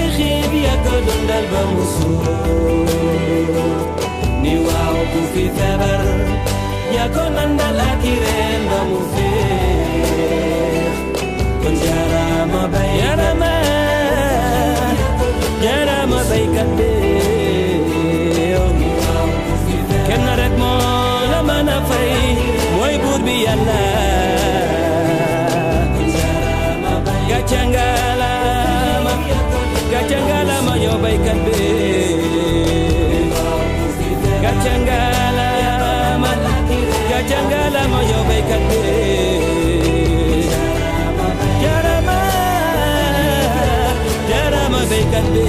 xiif yaa ko dundal ba mu suur ni waaw ku fi feebar yaa ko nandal ak i reen ba mu féex kon jaaraama bay jaaraama jaaraama baykat bi kenn rek moo la mën a fay mooy buur bi yàlla gàcce ngalaama gàcce ngalaama yow baykat bi gàcce ngalaama gàcce ngalaama yow baykat bi jaarama jaarama baykat bi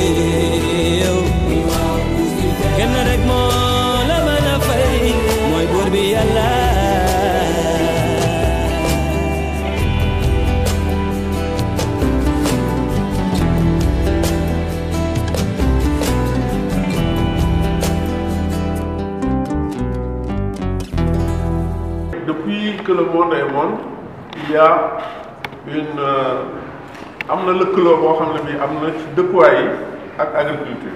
kenn rek moo la mën a fay mooy buur bi yàlla Depuis que le monde est monde, il y a une euh, am na lëkkaloo boo xam ne bii am na ci dëkkuwaay yi ak agriculture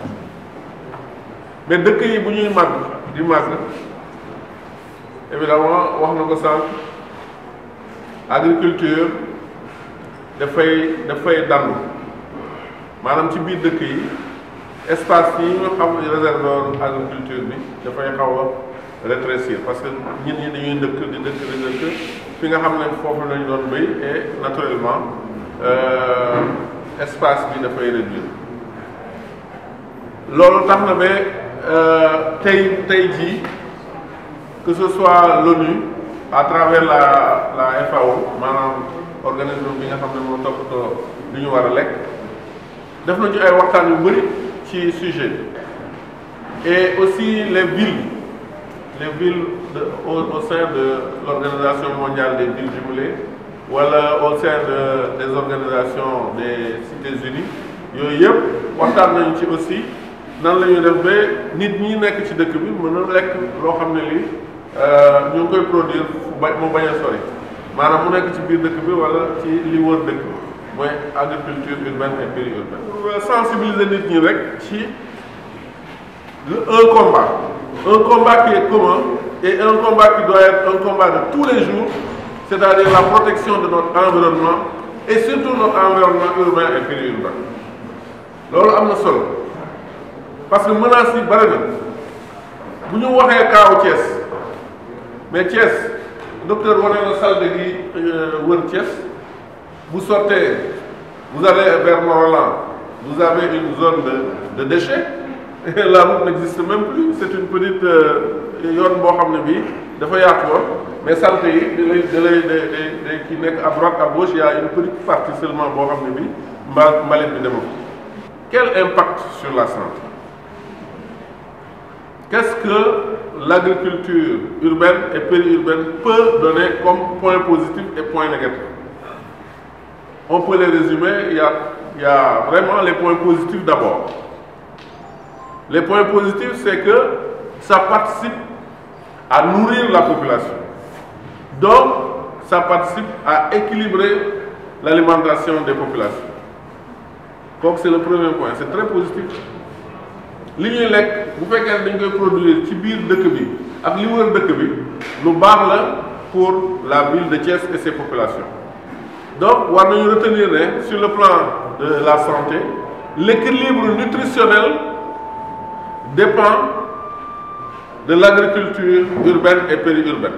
mais dëkk yi bu ñuy màgg di màgg évidemment wax na ko sànq agriculture dafay dafay dandu maanaam ci biir dëkk yi espace yi nga xam ne réservé woon agriculture bi dafay xaw a rétrécir parce que nit ñi dañuy dëkk di dëkk di dëkk fi nga xam ne foofu lañ doon béy et naturellement euh, espace bi dafay réduire loolu tax na ba euh, tey tey jii que ce soit l'ONU à travers la la FAO maanaam organisme bi nga xam ne moo toppatoo lu ñu war a lekk def na ci ay waxtaan yu bëri ci sujet bi et aussi les villes les villes de, au, au sein de l'Organisation mondiale des villes jumelées wala au sein de des organisations des Cités unies yooyu yëpp waxtaan nañu ci aussi nan la ñuy def ba nit ñi nekk ci dëkk bi mën a lekk loo xam ne lii ñu ngi koy produire fu ba mu bañ a sori maanaam mu nekk ci biir dëkk bi wala ci li wër dëkk bi mooy agriculture urbaine et périurbaine. sensibiliser nit ñi rek ci un combat un combat qui est commun et un combat qui doit être un combat de tous les jours c'est-à-dire la protection de notre environnement et surtout notre environnement urbain et périurbain loolu am na solo parce que menaces yi bari na bu ñu waxee kaawu Thiès mais Thiès docteur wane na salte gi wër Thiès vous sortez vous allez vers Morolan vous avez une zone de de déchets et la route n'existe même plus c'est une petite yoon boo xam ne bii dafa yaatu woon mais salte yi da lay da lay da da ki nekk à droite à gauche il y a une petite partie seulement boo xam ne bii mba mbalit bi demul quel impact sur la santé qu'est-ce que l'agriculture urbaine et périurbaine peut donner comme point positif et point négatif on peut les résumer il y a il y a vraiment les points positifs d'abord les points positifs c'est que ça participe à nourrir la population donc ça participe à équilibrer l'alimentation des populations donc c'est le premier point c'est très positif li ñuy lekk bu fekkee ne dañ koy produire ci biir dëkk bi ak li wër dëkk bi lu baax la pour la ville de Thiès et ses populations donc war nañu retenir ne sur le plan de la santé l'équilibre nutritionnel dépend de l'agriculture urbaine et périurbaine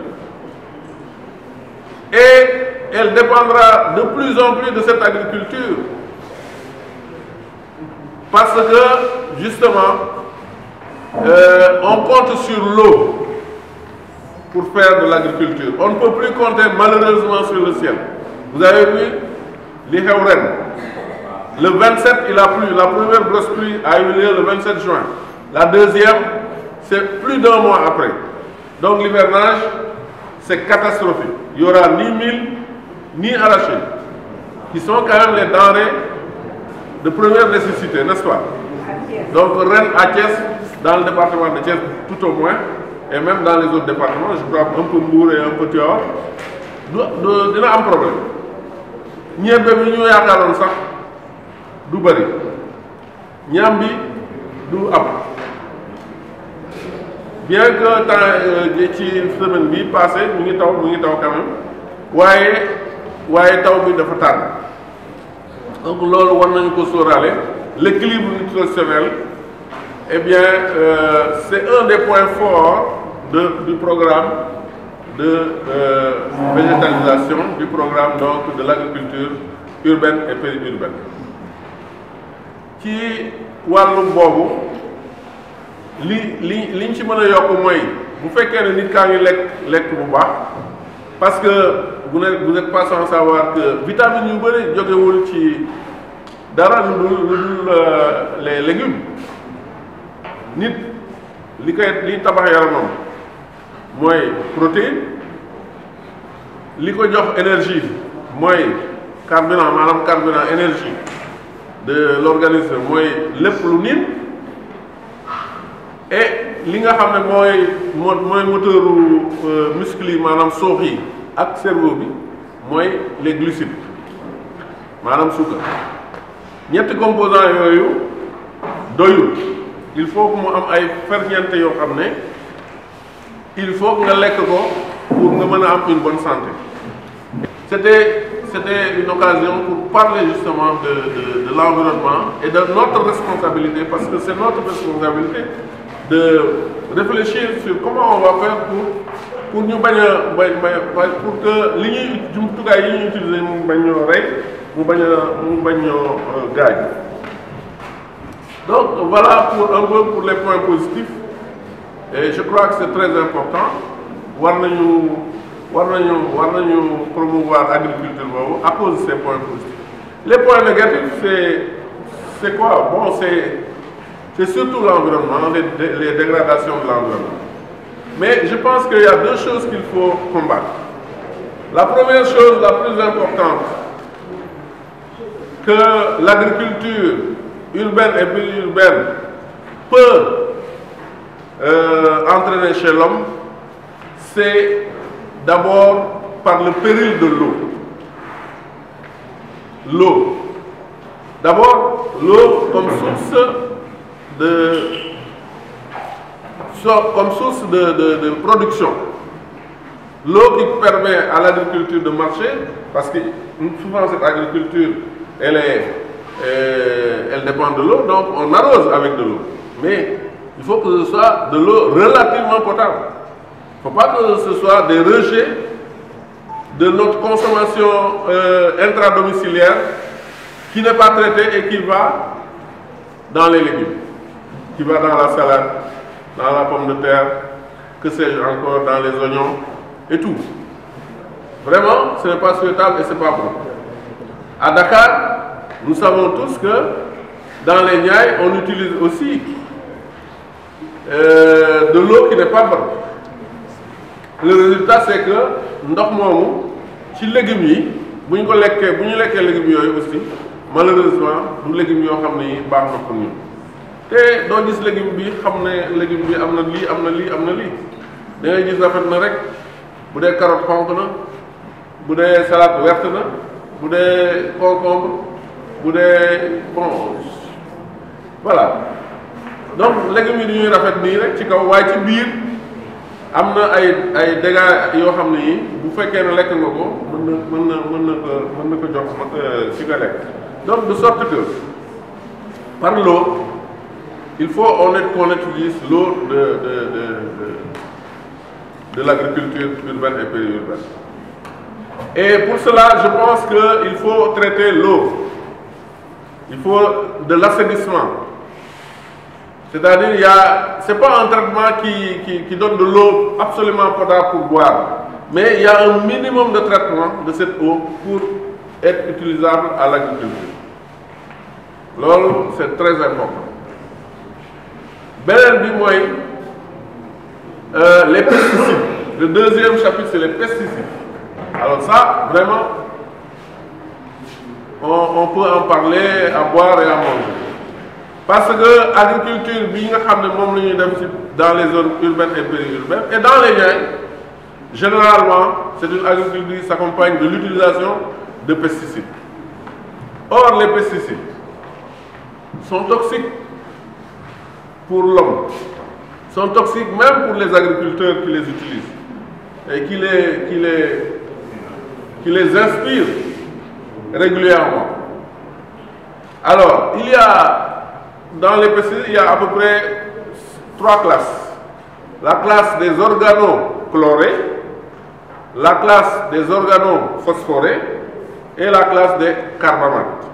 et elle dépendra de plus en plus de cette agriculture parce que justement euh, on compte sur l'eau pour faire de l'agriculture on ne peut plus compter malheureusement sur le ciel vous avez vu li xew ren le 27 il a plu la première grosse pluie a eu lieu le 27 juin la deuxième c'est plus d'un mois après donc l'hivernage c'est catastrophique il y aura ni mil ni arachides qui sont quand même les denrées de première nécessité n'est-ce pas donc ren à Thiès dans le département de Thiès tout au moins et même dans les autres départements je crois un peu Mbour et un peu Tivaouane du dina am problème ñebe bi ñu yaakaaroon sax du bëri ñaam bi du am bien que temps ci semaine bi passé mu ngi taw mu ngi taw quand même waaye waaye taw bi dafa tànn donc loolu war nañu ko sóoraale l'équilibre nutritionnel eh bien euh, c'est un des points forts de du programme de euh, végétalisation du programme donc de l'agriculture urbaine et périurbaine ci wàllu boobu li li liñ ci mën a yokk mooy bu fekkee ne nit kaa ngi lekk lekk bu baax parce que vous n'êtes vous n'êtes pas sans savoir que vitamines yu bëri jógewul ci dara lu dul lu dul les légumes nit li koy li tabax yaramam mooy protéine li ko jox énergie mooy carburant maanaam carburant énergie de l'organisme mooy lépp lu nit et li nga xam ne mooy moo mooy moteuru muscle yi maanaam soox yi ak cerveau bi mooy les glucides maanaam suukar ñetti composants yooyu doyul il faut que mu am ay ferñeent yoo xam ne il faut que nga lekk ko pour nga mën a am une bonne santé c'était c'était une occasion pour parler justement de de, de l'environnement et de notre responsabilité parce que c'est notre responsabilité de réfléchir sur comment on va faire pour pour ñu bañ a bañ pour que li ñuy jumtukaay yi ñuy utiliser mu bañ ñoo rey mu bañ a mu bañ ñoo gaañ donc voilà pour un peu pour les points positifs et je crois que c'est très important war nañu war nañu war nañu promouvoir agriculture boobu à cause de ces points positifs les points négatifs c'est c'est quoi bon c'est c'est surtout l'environnement les, les dégradations de l'environnement mais je pense qu'il y a deux choses qu'il faut combattre la première chose la plus importante que l'agriculture urbaine et périurbaine peut euh, entraîner chez l'homme c'est d'abord par le péril de l'eau l'eau d'abord l'eau comme source de comme source de, de, de production l'eau qui permet à l'agriculture de marcher parce que souvent cette agriculture elle est euh, elle dépend de l'eau donc on arrose avec de l'eau mais il faut que ce soit de l'eau relativement potable il ne faut pas que ce soit des rejets de notre consommation euh, intradomiciliaire qui n'est pas traitée et qui va dans les légumes qui va dans la salade dans la pomme de terre que sais-je encore dans les oignons et tout vraiment ce n'est pas souhaitable et c'est pas bon à Dakar nous savons tous que dans les Niayes on utilise aussi euh, de l'eau qui n'est pas bonne le résultat c'est que ndox moomu ci légumes yi bu ñu ko lekkee bu ñu lekkee légumes yooyu aussi malheureusement du légumes yoo xam ne yi baax na pour ñun te doo gis légume bi xam ne légume bi am na lii am na lii am na lii da ngay gis rafet na rek bu dee carotte xonq na bu dee salade verte na bu dee concombre bu dee bon voilà donc légumes yi dañuy rafet nii rek ci kaw waaye ci biir am na ay ay dégâts yoo xam ne yi bu fekkee ne lekk nga ko mën na mën na mën na ko mën na ko jox ci nga lekk donc de sorte que par l'eau il faut on est qu'on utilise l'eau de de de de, de l'agriculture urbaine et périurbaine et pour cela je pense que il faut traiter l'eau il faut de l'assainissement c'est-à-dire il y a c'est pas un traitement qui qui qui donne de l'eau absolument potable pour boire mais il y a un minimum de traitement de cette eau pour être utilisable à l'agriculture loolu c'est très important beneen bi mooy les pesticides le deuxième chapitre c'est les pesticides alors ça vraiment on on peut en parler à boire et à manger parce que agriculture bi nga xam ne moom la ñuy def ci dans les zones urbaines et périurbaines et dans les Niayes généralement c'est une agriculture qui s'accompagne de l'utilisation de pesticides or les pesticides sont toxiques pour l'homme, sont toxiques même pour les agriculteurs qui les utilisent et qui les, qui les, qui les inspirent régulièrement. Alors, il y a, dans les pesticides, il y a à peu près trois classes. La classe des organochlorés, la classe des organophosphorés et la classe des carbamates.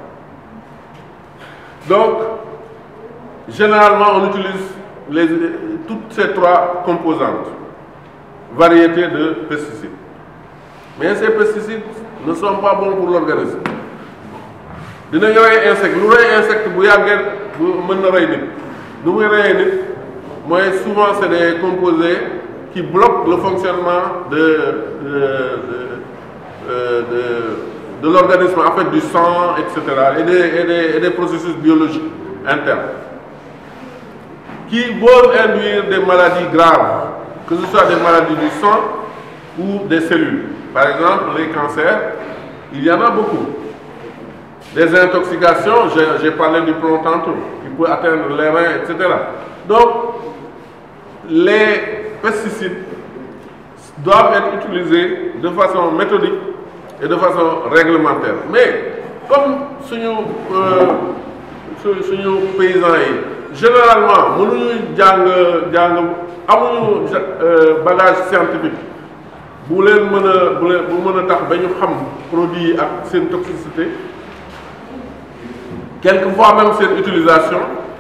Donc, généralement, on utilise les, toutes ces trois composantes, variétés de pesticides. Mais ces pesticides ne sont pas bons pour l'organisme. dina rey insecte lu rey insecte bu yàggee bu mën na rey nit lu muy reyee nit mooy souvent c'est des composés qui bloquent le fonctionnement de de de de, de l'organisme en fait du sang et cetera et des et des et des processus biologiques internes qui peuvent induire des maladies graves que ce soit des maladies du sang ou des cellules par exemple les cancers il y en a beaucoup des intoxications, j'ai parlé du plomb tantôt, qui peut atteindre les reins, etc. Donc, les pesticides doivent être utilisés de façon méthodique et de façon réglementaire. Mais, comme suñu suñu paysans yi généralement mënuñu jàng jàng amuñu bagage scientifique bu leen mën a bu leen bu mën a tax ba ñu xam produit yi ak seen toxicité quelquefois même cette utilisation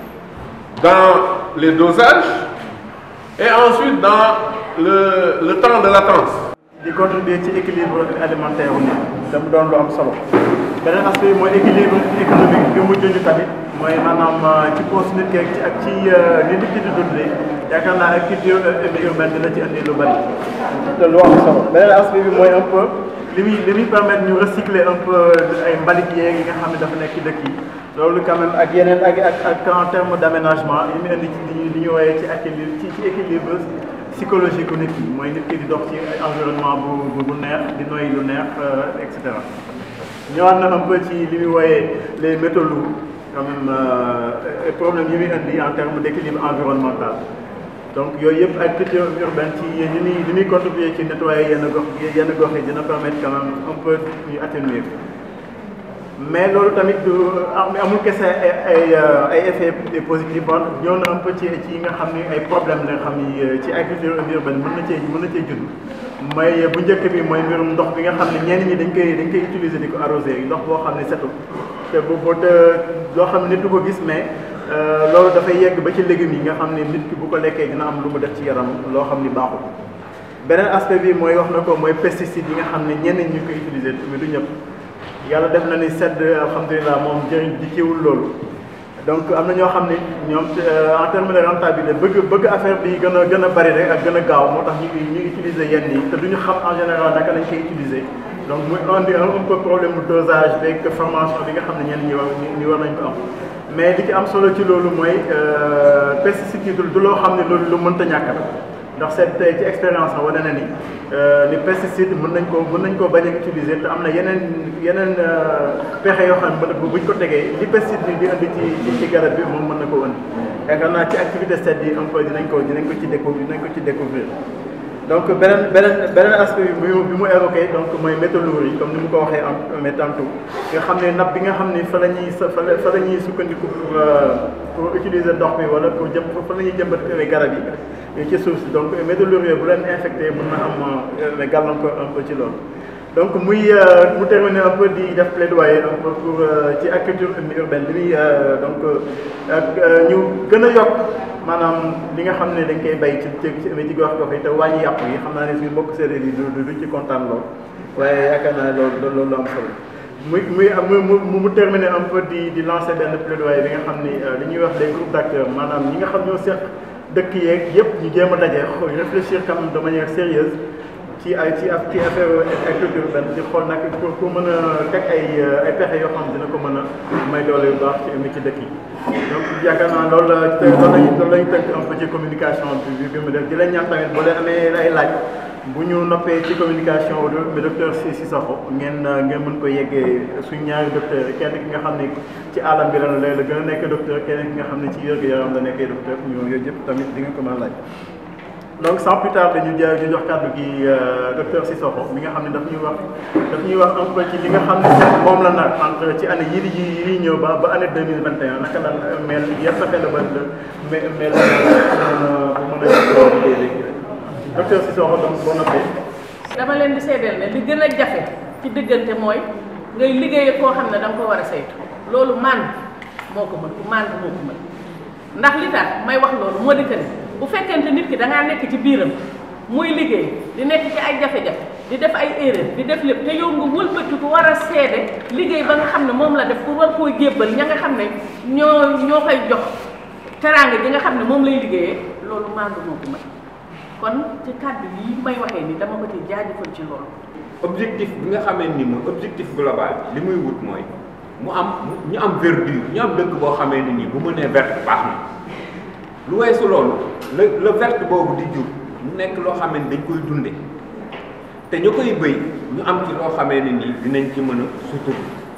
dans les dosages et ensuite dans le, le temps de latence. di contribuer ci équilibre alimentaire wu nit dama doon lu am solo beneen aspect bi mooy équilibre économique bi mu junj tamit mooy maanaam ci poche nit ki ak ci ni nit ki di dundee yaakaar naa ak culture urbaine dina ci indi lu bari te lu am solo beneen aspect bi mooy un peu li muy li muy permettre ñu recycler un peu ay mbalit yeeg yi nga xam ne dafa nekk ci dëkk yi loolu quand même ak yeneen ak ak ak en terme d' aménagement yi mu indi ci li ñu li ñu woowee ci équilibre ci ci équilibre psychologique ku nit ki mooy nit ki di dox ci environnement bu bu neex di noyyi lu neex et cetera ñëwaat na un peu ci li muy wooyee les métaux lourds quand même problème yi muy indi en terme d' équilibre environnemental donc yooyu yëpp ak culture urbaine ci li muy li muy contribuer ci nettoyer yenn gox yenn gox yi dina permettre quand même un peu ñu atténuer mais loolu tamit du amul kese ay ay ay effets positifs bon ñëw na un peu ci ci yi nga xam ni ay problème la nga xam ni ci agriculture urbaine mën na cee mën na cee judd mooy bu njëkk bi mooy mbirum ndox bi nga xam ne ñenn ñi dañ koy dañ koy utiliser di ko arroser ndox boo xam ne setul te bu boo te loo xam ne nit du ko gis mais loolu dafay yegg ba ci légumes yi nga xam ne nit ki bu ko lekkee dina am lu mu def ci yaram loo xam ni baaxul beneen aspect bi mooy wax na ko mooy pesticides yi nga xam ne ñenn ñi ñu koy utiliser mais du ñëpp yàlla def na ni sedd alhamdulilah moom jëriñ di kiiwul loolu donc am na ñoo xam ne ñoom en terme de rentabilité bëgg bëgg affaire bi gën a gën a bari rek ak gën a gaaw moo tax ñu ñu utiliser yenn yi te duñu xam en général naka lañ koy utiliser donc muy indi un peu problème mu dosage beeg formation bi nga xam ne ñenn ñi war ñi war nañ ko am mais li ci am solo ci loolu mooy pesticide yi du loo xam ne loolu lu mënta ñàkk la ndax seet tey ci expérience a wane na ni ni pesticide mën nañ ko mën nañ koo bañ a utiliser te am na yeneen yeneen pexe yoo xam ne buñ ko tegee li pesticide bi di indi ci ci garab bi moom mën na ko indi yaakaar naa ci activité seet yi un peu dinañ ko dinañ ko ci découvrir dinañ ko ci découvrir donc beneen beneen beneen aspect bi mu bi mu évoqué donc mooy métaux lourds yi comme ni mu ko waxee en mais tantôt nga xam ne napp bi nga xam ne fa la ñuy fa la fa la ñuy sukkandiku pour pour utiliser ndox mi wala pour jëm fa la ñuy jëmbat garab yi ci suuf si donc métaux lourds yooyu bu leen infecté mën na am gàllankoor un peu ci loolu donc muy mu terminer un peu di def plaidoyer un peu pour ci agriculture urbaine bi muy donc ak ñu gën a yokk maanaam li nga xam ne dañ koy bay ci ci ci gox gox yi te wàññi yàpp yi xam naa ne suñu mbokk séeréer yi du du ci kontaan lool waaye yaakaar naa loolu loolu lu am solo muy muy mu mu mu terminer un peu di di lancer benn plaidoyer bi nga xam ni li ñuy wax des groupes d' acteurs maanaam ñi nga xam ñoo seq dëkk yeeg yëpp ñu jéem a daje réfléchir quand même de manière sérieuse ci ay ci ci affaire agriculture urbaine di xool nag pour pour mën a teg ay ay pexe yoo xam dina ko mën a may doole yu baax ci ci dëkk yi donc yaakaar naa loolu la te loolu lañu loolu lañu tënk un peu ci communication bi bi mu def di leen ñaan tamit boo leen amee ay laaj bu ñu noppee ci communication bi docteur si Cissokho ngeen ngeen mën ko yeggee suñ ñaari docteur yi kenn ki nga xam ne ci alam bi la la la gën a nekk docteur kenn ki nga xam ne ci wér-gu-yaram la nekkee docteur ñu yooyu yëpp tamit di nga ko mën a laaj donc sans plus tarder ñu ja ñu jox kàddu gi docteur Cissokho mi nga xam ne daf ñuy wax daf ñuy wax un peu ci li nga xam ne moom la nag entre ci année yii di ji yii ñëw ba ba année deux mille vingt et un naka la mel yan fexe la ba mel mel bu mën a liggéey léegi docteur Cissokho donc boo noppee dama leen di seedeel ne li gën a jafe ci diggante mooy ngay liggéey koo xam ne da nga ko war a saytu loolu man moo ko mën ku man moo ko mën ndax li tax may wax loolu moo di que ne bu fekkente nit ki da ngaa nekk ci biiram muy liggéey di nekk ci ay jafe-jafe di def ay erreur di def lépp te yow nga wëlbati ko war a seede liggéey ba nga xam ne moom la def pour war koo jébbal ña nga xam ne ñoo ñoo koy jox teraanga ji nga xam ne moom lay liggéeyee loolu mandu moo ko mën kon ci kàddu yi may waxee ni dama ko ci jaajëfal ci loolu objectif bi nga xamee ni mooy objectif global li muy wut mooy mu am ñu am verdure ñu am dëkk boo xamee ni nii bu mënee verte baax na lu weesu loolu la la verte boobu di jur mu nekk loo xamee ni dañ koy dunde te ñu koy bëy ñu am ci loo xamee ni nii dinañ ci mën a sutur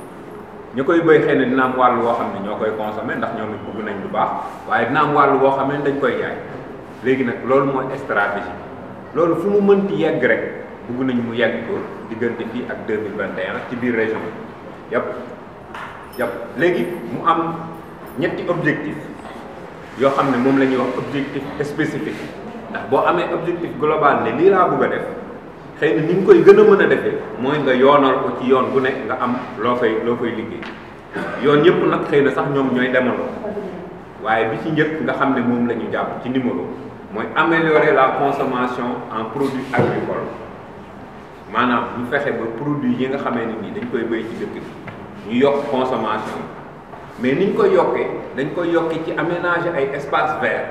ñu koy bëy xëy na dina am wàll woo xam ne ñoo koy consommer ndax ñoom it bëgg nañ lu baax waaye dina am wàll woo xam ne dañ koy jaay léegi nag loolu mooy stratégie loolu fu mu mënti yegg rek bëgg nañu mu yegg ko diggante fii ak deux mille vingt et un ci biir région bi yëpp yëpp léegi mu am ñetti objectif yoo xam ne moom la ñuy wax objectif spécifique ndax boo amee objectif global ne lii laa bëgg a def xëy na ni nga koy gën a mën a defee mooy nga yoonal ko ci yoon bu nekk nga am loo fay loo fay liggéey yoon yëpp nag xëy na sax ñoom ñooy demandoo waaye bi ci njëkk nga xam ne moom la ñu jàpp ci numéro mooy améliorer la consommation en produits agricoles maanaam ñu fexe ba produit yi nga xamee ne nii dañ koy béy ci dëkk bi ñu yokk consommation mais niñ koy yokkee dañ koy yokkee ci aménager ay espace vert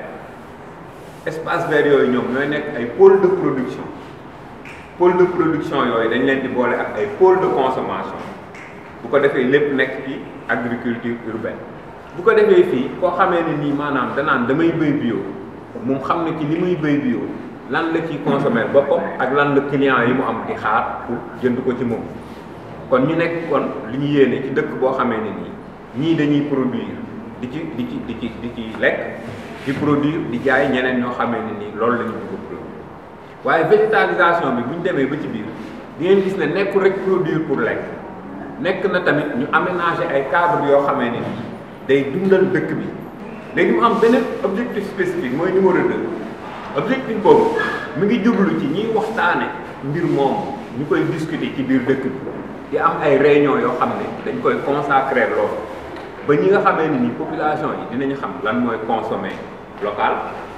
espace vert yooyu ñoom ñooy nekk ay pôle de production pôle de production yooyu dañ leen di boole ak ay pôle de consommation bu ko defee lépp nekk ci agriculture urbaine bu ko defee fii koo xamee ne nii maanaam danaan damay béy bio moom xam ne ci li muy béy bio lan la ciy consommer boppam ak lan la client yi mu am di xaar pour jënd ko ci moom kon ñu nekk kon li ñu yéene ci dëkk boo xamee ne nii ñii dañuy produire di ci di ci di ci di ci lekk di produire di jaay ñeneen ñoo xamee ne nii loolu la ñu bëgg a produire waaye végétalisation bi bu ñu demee ba ci biir di ngeen gis ne nekkul rek produire pour lekk nekk na tamit ñu aménager ay cadre yoo xamee ne nii day dundal dëkk bi léegi mu am beneen objectif spécifique mooy numéro 2 objectif boobu mi ngi jublu ci ñiy waxtaane mbir moom ñu koy discuter ci biir dëkk bi di am ay réunion yoo xam ne dañ koy consacrer loolu ba ñi nga xamee ne ni population yi dinañu xam lan mooy consommer local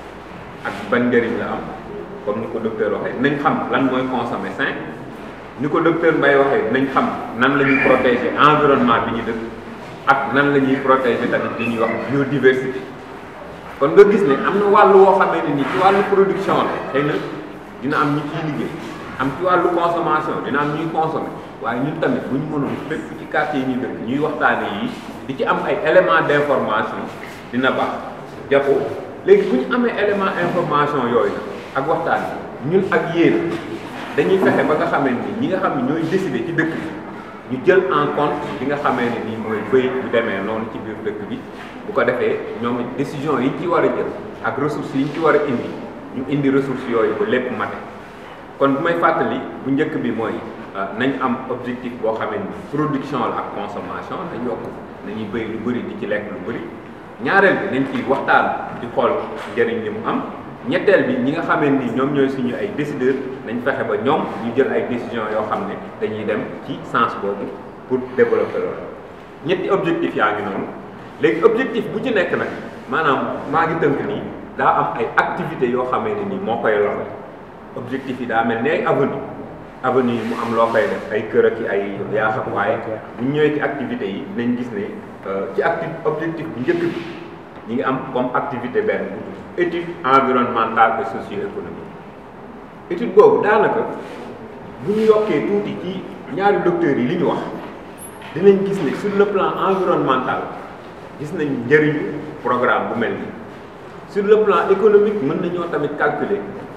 ak ban njëriñ la am comme ni ko docteur waxee dinañ xam lan mooy consommer sain ni ko docteur Mbaye waxee dinañ xam nan la ñuy protéger environnement bi ñu dëkk ak nan la ñuy protéger tamit li ñuy wax biodiversité kon nga gis ne am na wàllu woo xamee ne ni ci wàllu production la xëy na dina am ñi ciy liggéey am ci wàllu consommation dina am ñuy consommer waaye ñun tamit bu ñu mënoon fépp ci quartier yi ñuy dëkk ñuy waxtaane yi di ci am ay éléments d'information dina baax jàppoo léegi bu ñu amee élément information yooyu ak waxtaan bi ñun ak yéen dañuy fexe ba nga xamee ni ñi nga xam ne ñooy décider ci dëkk bi ñu jël en compte li nga xamee ne nii mooy bëy bu demee noonu ci biir dëkk bi bu ko defee ñoom it décision yi ñu ci war a jël ak ressources yi ñu ci war a indi ñu indi ressources yooyu ba lépp mate kon bu may fàttali bu njëkk bi mooy nañ am objectif boo xamee ni production la ak consommation nañ yokk nañuy bëy lu bëri di ci lekk lu bëri ñaareel bi nañ ciy waxtaan di xool njëriñ li mu am ñetteel bi ñi nga xamee ni ñoom ñooy suñu ay décideurs nañ fexe ba ñoom ñu jël ay décisions yoo xam ne dañuy dem ci sens boobu pour développer loolu ñetti objectif yaa ngi noonu léegi objectif bu ci nekk nag maanaam maa ngi tënk nii daa am ay activités yoo xamee ne nii moo koy loxo objectif yi daa mel ne ay avenue avenue yi mu am loo koy def ay kër ak ay yaa xam waaye bu ñu ñëwee ci activités yi nañ gis ne ci acti objectif bu njëkk bi ñi ngi am comme activité benn bu étude environnementale et socio-économique étude boobu daanaka bu ñu yokkee tuuti ci ñaari docteurs yi li ñu wax dinañ gis ne sur le plan environnemental gis nañ njëriñu programme bu mel nii sur le plan économique mën nañoo tamit calculer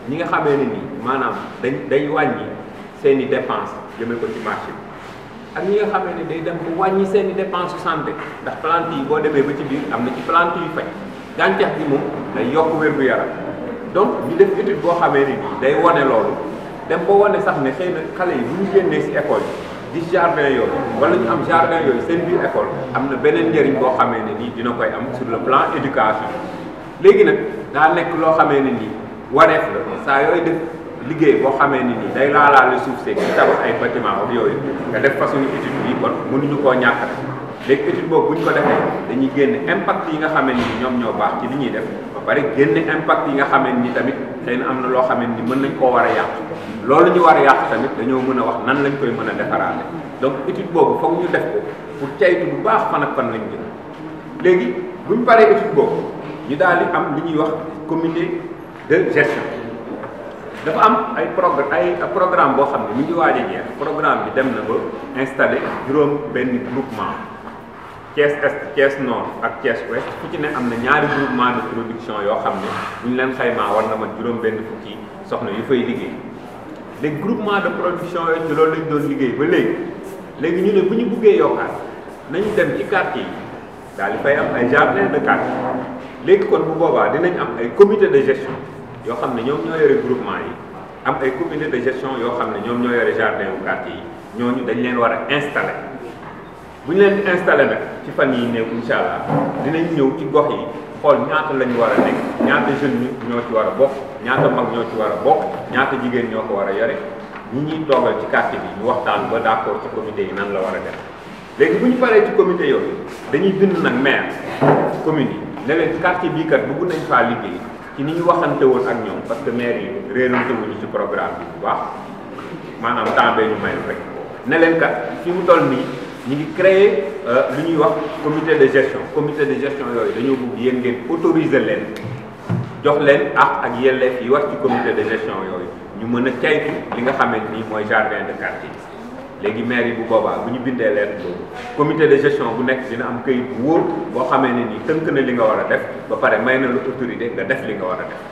ñi nga xamee ne nii maanaam dañ day wàññi seen i dépense jëme ko ci marché bi ak ñi nga xamee ne day dem ba wàññi seen i dépense su santé ndax plante yi boo demee ba ci biir am na ci plante yu faj gàncax gi moom day yokk wér-gu-yaram donc ñu def étude boo xamee ne nii day wane loolu dem ba wane sax ne xëy na xale yi bu ñu génnee si école yi gis jardin yooyu wala ñu am jardin yooyu seen biir école am na beneen njëriñ boo xamee ne nii dina koy am sur le plan éducation léegi nag daa nekk loo xamee ne nii wareef la saa yooyu def liggéey boo xamee ne nii day laalaale suuf seeg ci tabax ay bâtiment ak yooyu nga def façon étude bi kon mënuñu koo ñàkk rek léegi étude boobu bu ñu ko defee dañuy génne impact yi nga xamee ni ñoom ñoo baax ci li ñuy def ba pare génne impact yi nga xamee ni tamit xëy na am na loo xamee ni mën nañ koo war a yàq loolu ñu war a yàq tamit dañoo mën a wax nan lañ koy mën a defaraale donc étude boobu foog ñu def ko pour caytu bu baax fan ak fan lañ jëm léegi bu ñu paree étude boobu ñu daal di am li ñuy wax comité de gestion dafa am ay progr ay programme boo xam ne mi ngi waaj a jeex programme bi dem na ba installé juróom benn groupement Thiès Est Thiès Nord ak Thiès Ouest fu ci ne am na ñaari groupement de production yoo xam ne bu ñu leen xaymaa war na mat juróom benn fukki soxna yu fay liggéey léegi groupement de production yooyu ci loolu lañ doon liggéey ba léegi léegi ñu ne bu ñu buggee yokkaat nañu dem ci quartier yi daal di fay am ay jardin de quartier léegi kon bu boobaa dinañ am ay comité de gestion yoo xam ne ñoom ñoo yore groupement yi am ay comité de gestion yoo xam ne ñoom ñoo yore jardin wu quartier yi ñooñu dañ leen war a installé bu ñu leen di installé nag ci fan yi néew incha allah dinañ ñëw ci gox yi xool ñaata la ñu war a nekk ñaata jeunes ñoo ci war a bokk ñaata mag ñoo ci war a bokk ñaata jigéen ñoo ko war a yore ñi ñuy toogal ci quartier bi ñu waxtaan ba d'accord ci comité yi nan la war a def léegi bu ñu paree ci comité yooyu dañuy bind nag maire commune yi ne leen quartier bii kat bëgg nañ faa liggéey ci ni ñu waxante woon ak ñoom parce que maire yi réerante wuñu ci programme bi bu baax maanaam temps bee ñu mayul rek ne leen kat fi mu toll nii ñu ngi créer lu ñuy wax comité de gestion comité de gestion yooyu dañoo bëgg yéen ngeen autoriser leen jox leen ak ak yelleef yi wax ci comité de gestion yooyu ñu mën a caytu li nga xamante ni mooy jardin de quartier léegi maire yi bu boobaa bu ñu bindee leen boobu comité de gestion bu nekk dina am këyit bu wóor boo xamee ne nii tënk na li nga war a def ba pare may na la autorité nga def li nga war a def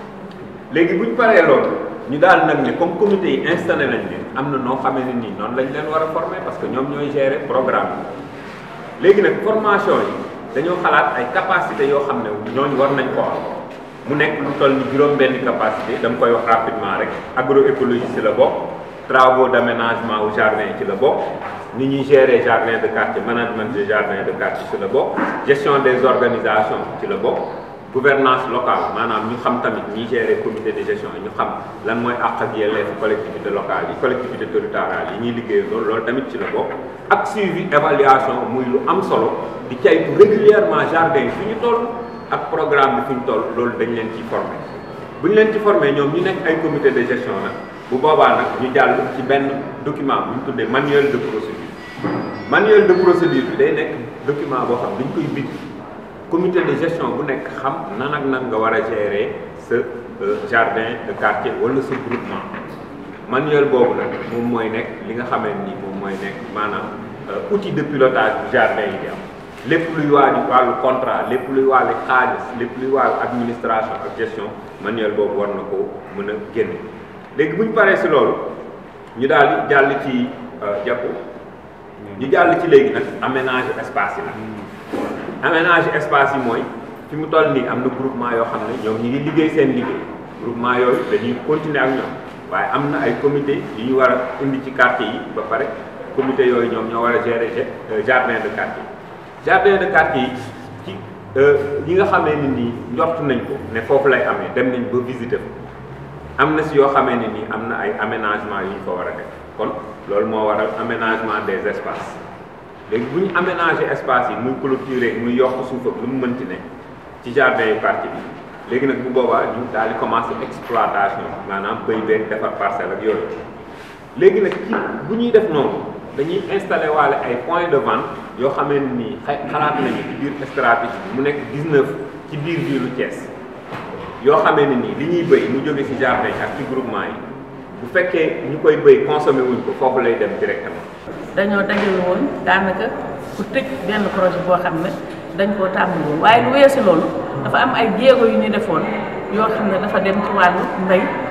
léegi bu ñu paree loolu ñu daal nag ne comme comité yi installé nañ leen am na noo xamee ne nii noonu lañ leen war a former parce que ñoom ñooy gérer programme bi léegi nag formation yi dañoo xalaat ay capacité yoo xam ne ñooñu war nañ ko am mu nekk lu toll ni juróom benn capacité dama koy wax rapidement rek agroécologie ci la bokk travaux d'aménagement au jardin ci la bokk ni ñuy gérer jardin de quartier management de jardin de quartier ci la bokk gestion des organisations ci la bokk gouvernance locale maanaam ñu xam tamit ñi gérer comité de gestion yi ñu xam lan mooy àq ak yelleef collectivité locale yi collectivité territoriale yi ñuy liggéey loolu loolu tamit ci la bokk ak suivi évaluation muy lu am solo di caytu régulièrement jardin fi ñu toll ak programme bi fi ñu toll loolu dañ leen ciy formé bu ñu leen ci formé ñoom ñu nekk ay comité de gestion nag bu boobaa nag ñu jàll ci benn document bu ñu tuddee manuel de procédure manuel de procédure bi day nekk document boo xam dañ koy bind comité de gestion bu nekk xam nan ak nan nga war a gérer sa jardin de quartier wala sa groupement manuel boobu nag moom mooy nekk li nga xamante ni moom mooy nekk maanaam outil de pilotage bu jardin yi di am lépp luy waaju wàllu contrat lépp luy wàllu xaalis lépp luy wàllu administration ak gestion manuel boobu war na ko mën a génne léegi bu ñu paree si loolu ñu daal di jàll ci jàpp ñu jàll ci léegi nag aménager espace yi nag aménager espace yi mooy fi mu toll nii am na groupement yoo xam ne ñoom ñi ngi liggéey seen liggéey groupement yooyu dañuy continuer ak ñoom waaye am na ay comité yu ñu war a indi ci quartier yi ba pare comité yooyu ñoom ñoo war a gérer jardin de quartier jardin de quartier yi ci ñi nga xamee ne nii njort nañ ko ne foofu lay amee dem nañ ba visiter ko am na si yoo xamee ne nii am na ay aménagement yu ñu ko war a def kon loolu moo waral aménagement des espaces léegi bu ñu aménager espace yi muy clôturer muy yokk suuf ak lu mu mënti ne ci jardin yu quartier bi léegi nag bu boobaa ñu daal di commencer exploitation maanaam béy beeg defar parcelle ak yooyu léegi nag ci bu ñuy def noonu dañuy installer waale ay points de vente yoo xamee ne nii xalaat nañu ci biir stratégie bi mu nekk 19 ci biir biiru Thiès yoo xamee ne nii li ñuy béy mu jóge ci jardin ak ci groupement yi bu fekkee ñu koy béy consommé wuñ ko foofu lay dem directement. dañoo dajale woon daanaka pour tëj benn projet boo xam ne dañ koo tàmbali woon waaye lu weesu loolu dafa am ay jéego yu ñu defoon yoo xam ne dafa dem ci wàllu mbay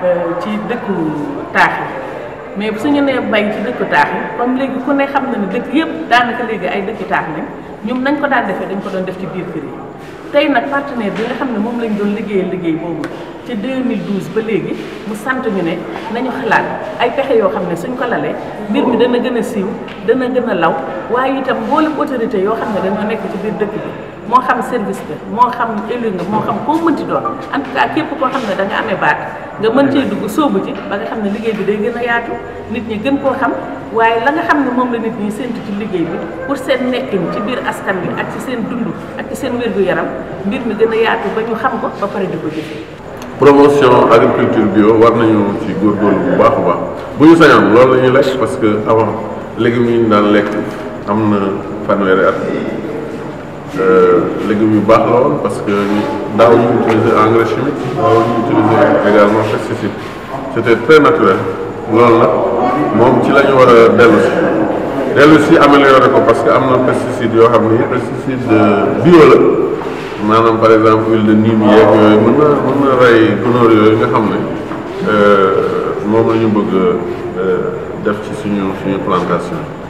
ci dëkku taax yi mais suñu nee bay ci dëkku taax yi comme léegi ku ne xam na ne dëkk yëpp daanaka léegi ay dëkki taax nañ ñoom nañ ko daan defee dañ ko doon def ci biir kër yi tey nag partenaire bi nga xam ne moom lañ doon liggéeyal liggéey boobu ci 2012 ba léegi mu sant ñu ne nañu xalaat ay pexe yoo xam ne suñ ko lalee mbir mi dana gën a siiw dana gën a law waaye itam mboolem autorité yoo xam ne dañoo nekk ci biir dëkk bi moo xam service bi moo xam élu nga moo xam koo mënti doon en tout cas képp koo xam ne da nga amee baat nga mën cee dugg sóobu ci ba nga xam ne liggéey bi day gën a yaatu nit ñi gën koo xam waaye la nga xam ne moom la nit ñi séntu ci liggéey bi pour seen nekkin ci biir askan bi ak ci seen dund ak ci seen wér-gu-yaram mbir mi gën a yaatu ba ñu xam ko ba pare di ko jëfee promotion agriculture bio war nañu ci góorgóorlu bu baax a baax bu ñu sañoon loolu la ñuy lekk parce que avant légumes yi ñu daan lekk am na fanweeri at légumes yu baax la woon parce que daaw ñu utiliser engrais chimique daaw ñu utiliser également pesticide c' était très naturel loolu nag moom ci la ñu war a dellu si dellu si amélioré ko parce que am na pesticide yoo xam ni pesticide bio la maanaam par exemple huile de niim yeeg yooyu mën na mën na rey gunóor yooyu nga xam ne moom la ñu bëgg def ci suñu suñu plantation